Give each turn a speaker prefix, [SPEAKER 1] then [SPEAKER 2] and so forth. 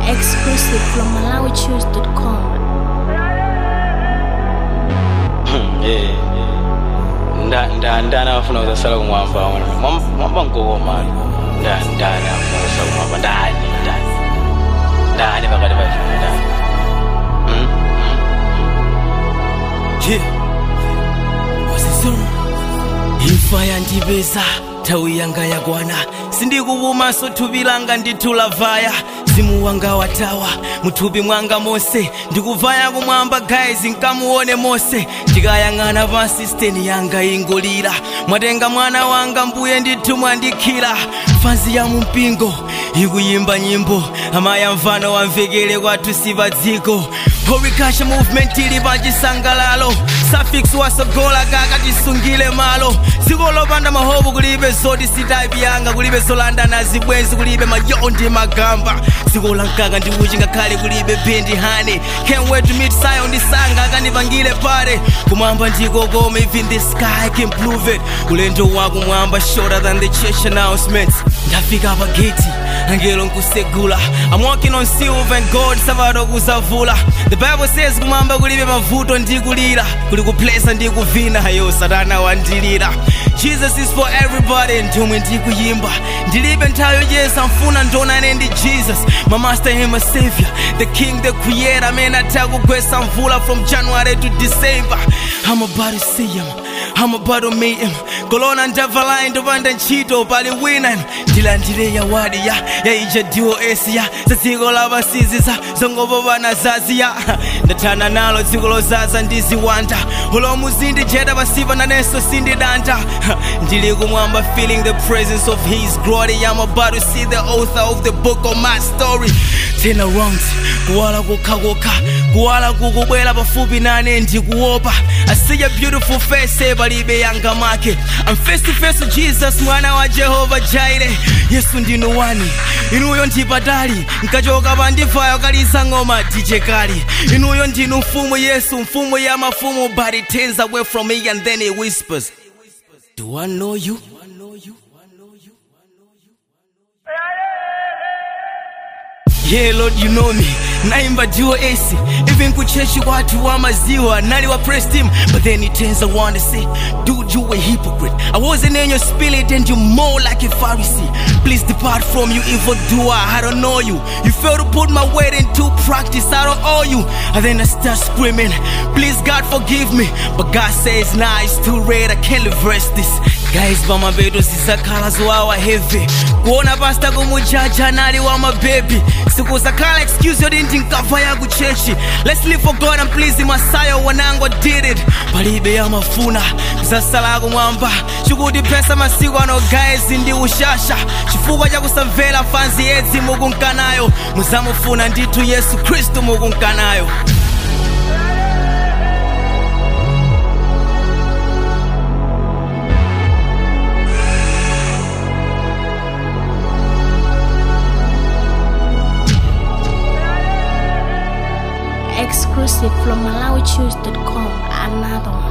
[SPEAKER 1] Exclusive from MalawiChoose.com.
[SPEAKER 2] Eh, nda nda ndani afuna kuzasala kumwamba wana Mwam- mwamba nkokoma nda ndani afuna kuzasala kumwamba ndani ndani ndani pakati paifuna ndani Mm?
[SPEAKER 3] Yeah. Wasiso. imfa yandipeza nthawi yanga yakwana sindikupumanso thupi langa ndithulavaya mzimu wanga watawa muthupi mwanga monse ndikuvaya kumwamba guys nkamuone monse ndikayang'ana pansi steni yanga ingolira mwatenga mwana wanga mbuye ndithu mwandikhira fanzi ya mumpingo ikuyimba nyimbo amaya mfano wamvekere kwathu si pa dziko Horikasha movement ili pachisangalalo suffix wasogola kaka tisungile malo dziko lopanda mahobu kulibe zoti sitaipi yanga kulibe zolanda na zibwenzi kulibe mayo ndi magamba dziko la mkaka ndi uchi ngakhale kulibe bendi hani can't wait to meet sayo ndi sanga akandipangile pale kumwamba ndiko kome even the sky can prove it ulendo wakumwamba shorter than the church announcements ndafika pa gate angelo nkusegula i'm walking on silver and gold sabato kusavula the bible says kumwamba kulibe mavuto ndikulira kuli kuplesa ndikuvina yo satana wandilira jesus is for everybody ndomwe ndikuyimba ndilibe nthawi yocheza mfuna ndonane ndi jesus my master and my savior the king the creator amene atha kugwesa mvula from january to december i'm about to see him I'm about to meet him kolona ndavalayi ndopanda ntchito pali wina ndilandire yawadi ya yaija dos ya za dziko lapasiziza zongopopana zaziya ndathana nalo dziko lozaza ndiziwanda ulomu zindijeta pasipa nanenso sindidanta ndili kumwamba feeling the presence of his glory I'm about to see the author of the book of my story turn around kuwala kukhakukha kuwala kukubwera pafupi nane ndikuopa I see a beautiful face palibe yanga make I'm face to face with Jesus mwana wa Jehova Jaire Yesu ndinu wani inuyo ndipatali nkachoka pandivayo kalisa ng'oma tichekali inuyo ndinu mfumu Yesu mfumu ya mafumu but he turns away from me and then he whispers Do I know you? Yeah, Lord, you know me. Naimba duo AC. Even kucheshi watu wa maziwa. Nali wa pressed him. But then he turns around and say, Dude, you a hypocrite. I wasn't in your spirit and you more like a Pharisee. Please depart from you, evil doer. I don't know you. You fail to put my word into practice. I don't owe you. And then I start screaming, Please, God, forgive me. But God says, Nah, it's too late. I can't reverse this. Guys, pamapeto zisakhala zowawa heavy kuona pasta kumujaja nali wa mabebi sikusakhala excuse yoti ndinkava ya kuchechi let's live for god and please masayo wanango did it palibe yamafuna kusasala kumwamba chikuti pesa masiku ano guys ndi ushasha chifukwa chakusamvera fanzi yedzi mukunkanayo muzamufuna ndithu yesu khristu mukunkanayo
[SPEAKER 1] Exclusive from MalawiChoose.com. Another one.